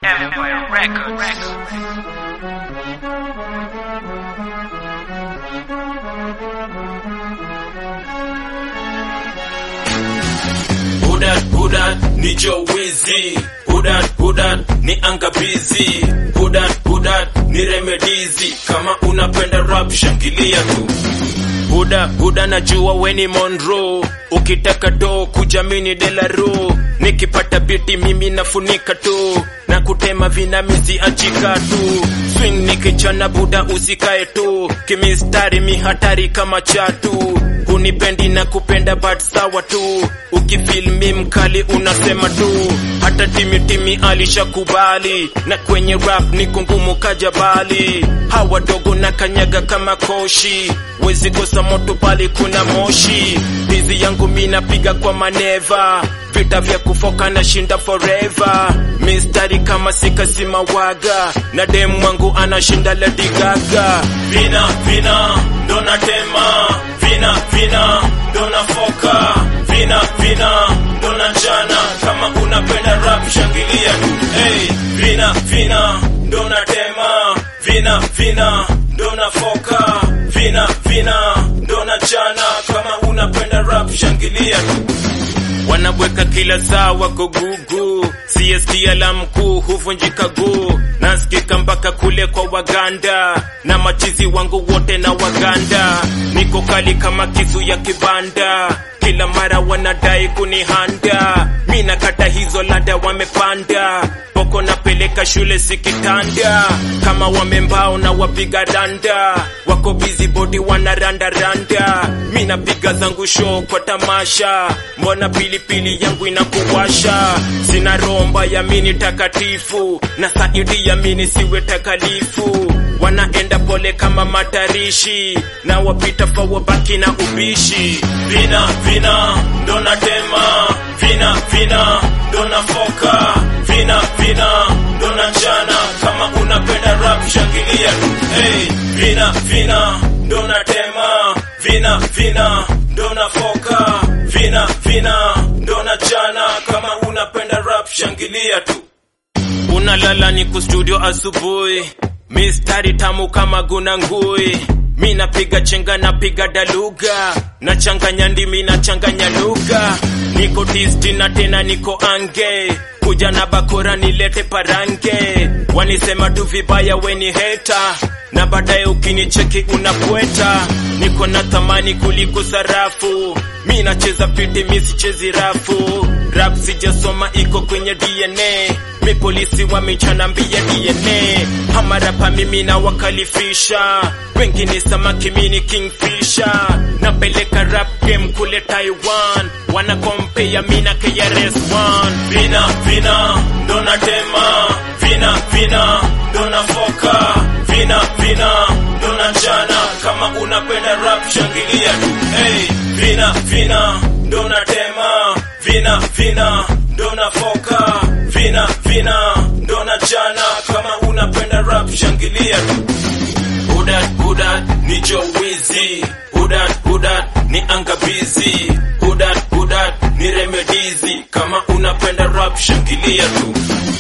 Empire Records. Hudat hudat ni jowizi Hudat hudat ni angabizi Hudat hudat ni remedizi Kama unapenda rap shangilia tu Huda huda najua weni Monroe ukitaka do kujamini delaro nikipata biti mimi nafunika tu na kutema vinamizi achika tu swing nikichana buda usikae tu kimistari mihatari kama chatu hunipendi na kupenda but sawa tu ukifilmi mkali unasema tu hata timitimi alishakubali na kwenye rap ni kungumu kajabali hawa dogo na kanyaga kama koshi wezi kosa moto pali kuna moshi hizi yangu mi napiga kwa maneva vita vya kufoka na shinda forever mistari kama sikasima waga na demu wangu anashinda Lady Gaga vina vina ndo natema vina vina ndo nafoka vina vina ndo nachana kama unapenda rap shangilia tu hey, vina vina ndo natema vina vina ndo nafoka vina vina ndo nachana kama unapenda rap shangilia tu wanabweka kila saa wako gugu CST ala mkuu huvunjika guu nasikika mpaka kule kwa Waganda na machizi wangu wote na Waganda niko kali kama kisu ya kibanda kila mara wanadai kunihanda mi nakata hizo lada wamepanda poko napeleka shule sikitanda kama wamembao na wapiga randa wako busy body wanarandaranda mi napiga zangu show kwa tamasha mbona pilipili yangu inakuwasha sina romba ya mini takatifu na saidi ya mini siwe takalifu wanaenda pole kama matarishi na wapita fa wabaki na ubishi vina vina ndo natema vina vina ndo nafoka vina vina ndo nachana kama unapenda rap shangilia tu hey, vina vina ndo natema vina vina ndo nafoka vina vina ndo nachana kama unapenda rap shangilia tu unalala ni kustudio asubuhi mistari tamu kama guna ngui mi napiga chenga napiga daluga nachanganya ndimi nachanganya lugha niko tisti na tena niko ange kuja na bakora nilete parange wanisema tu vibaya weni heta na baadaye ukinicheki unapweta niko na thamani kuliko sarafu mi nacheza piti mi sichezi rafu rap sijasoma iko kwenye dna mi polisi wamechanambia dna hamarapa mimi na wakalifisha wengine samaki mini kingfisha napeleka rap game kule taiwan wanakompea mina krs1 vina vina ndo natema vina vina ndo nafoka vina vina ndo nachana kama unapenda rap shangilia tu hey, vina vina ndo natema vina vina ndo nafoka vina vina ndo nachana kama unapenda rap shangilia tu hudat hudat ni jowizi hudat hudat ni angabizi hudat hudat ni remedizi kama unapenda rap shangilia tu